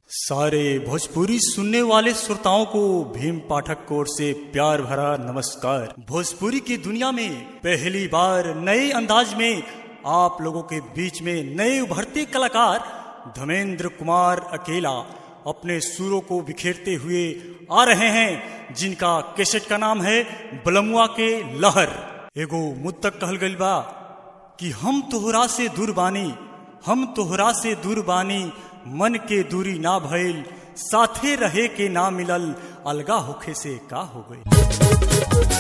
सारे भोजपुरी सुनने वाले श्रोताओं को भीम पाठक की ओर से प्यार भरा नमस्कार भोजपुरी की दुनिया में पहली बार नए अंदाज में आप लोगों के बीच में नए उभरते कलाकार धर्मेंद्र कुमार अकेला अपने सुरों को बिखेरते हुए आ रहे हैं जिनका कैसेट का नाम है बलमुआ के लहर एगो मुद्दक कहल गइल बा कि हम तोहरा से दूर बानी हम तोहरा से दूर बानी मन के दूरी ना भइल साथे रहे के ना मिलल अलगा होखे से का हो गई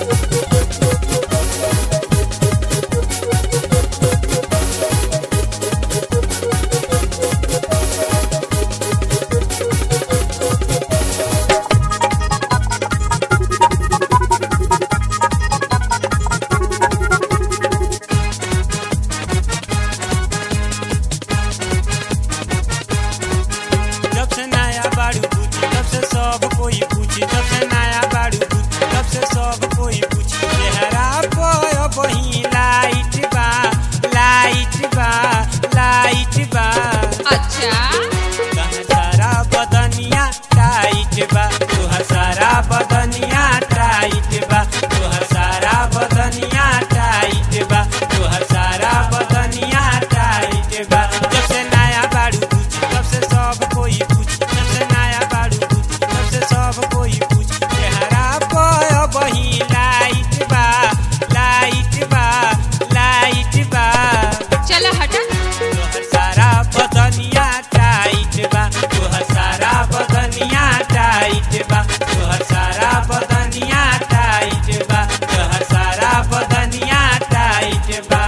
जब से नया बाड़ू पूछी तब से सब कोई पूछी जब से नया बाड़ू पूछी तब से सब कोई पूछी चेहरा पर बही लाइट बा लाइट बा लाइट बा अच्छा तहर सारा बदनिया टाइट बा तुहर सारा बदनिया टाइट बा तुहर सारा बदनिया टाइट बा तुहर सारा बदनिया टाइट बा जब से नया बाड़ू पूछी तब से सब कोई पूछी जब से नया बाड़ू पूछी तब से सब कोई पूछी चेहरा पर बही लाइट बा लाइट बा लाइट बा चला हटा तोहर सारा बदनिया टाइट बा तोहर सारा बदनिया टाइट बा तोहर सारा बदनिया टाइट बा तोहर सारा बदनिया टाइट बा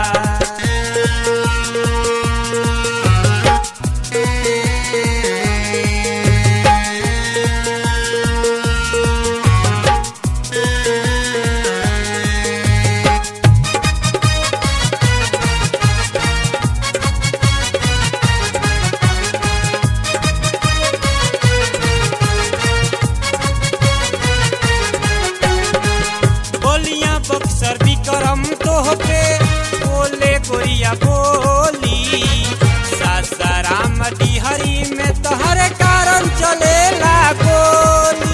बोलिया बक्सर विक्रम तोहके बोले गोरिया बोली सासाराम डिहरी में तहरे कारण चलेला गोली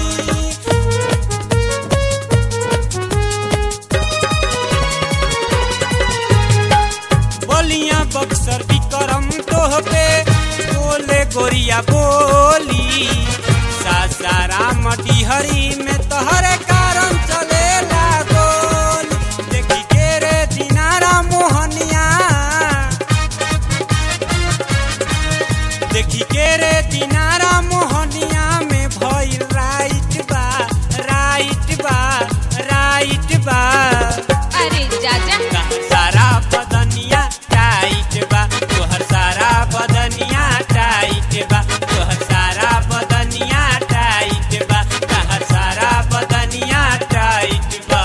बोलिया बक्सर विक्रम तोहके बोले गोरिया बोली सासाराम डिहरी में तहरे कारण चलेला गोली देखी के रे दिनारा मोहनिया देखी के रे दिनारा मोहनिया में भइल राइट बा राइट बा राइट बा अरे जाजा तोहर सारा बदनिया टाइट बा तोहर सारा बदनिया टाइट बा तोहर सारा बदनिया टाइट बा तोहर सारा बदनिया टाइट बा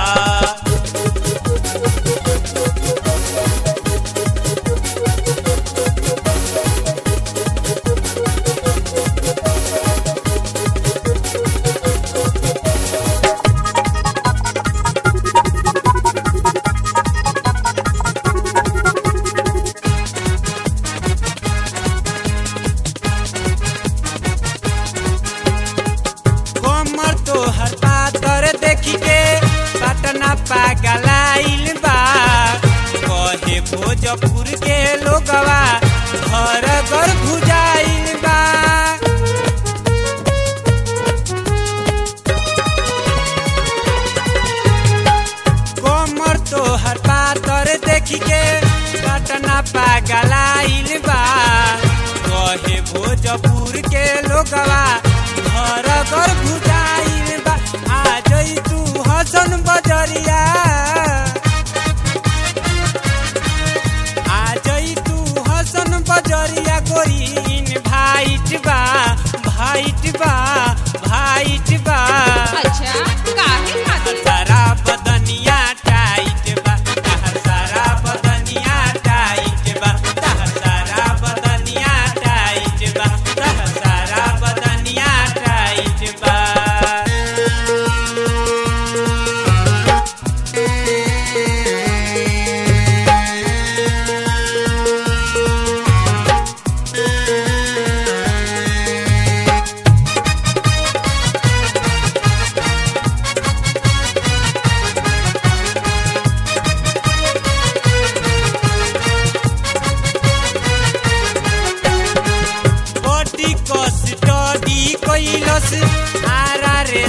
कमर तोहर पातर देखी के पटना पागलाइल बा कहे भोजपुर के लोगवा घर घर भुजाइल बा कमर तोहर पातर देखी के पटना पागलाइल बा कहे भोजपुर के लोगवा घर घर भुजाइल बा आ जई तू हसन बजरिया आ जई तू हसन बजरिया गोरीन भाइट बा भाइट बा भाइट बा अच्छा काहे तहर खातिर सारा बदनिया टाइट बा तहर सारा बदनिया टाइट बा तहर सारा बदनिया टाइट बा तहर सारा बदनिया टाइट बा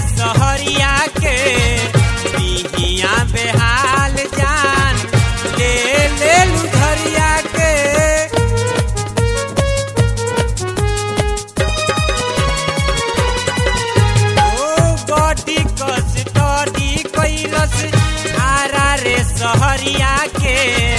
सहरिया के बिहिया बेहाल जान ले ले लुधरिया के ओ बॉडी कस टॉडी कैलस आरा रे सहरिया के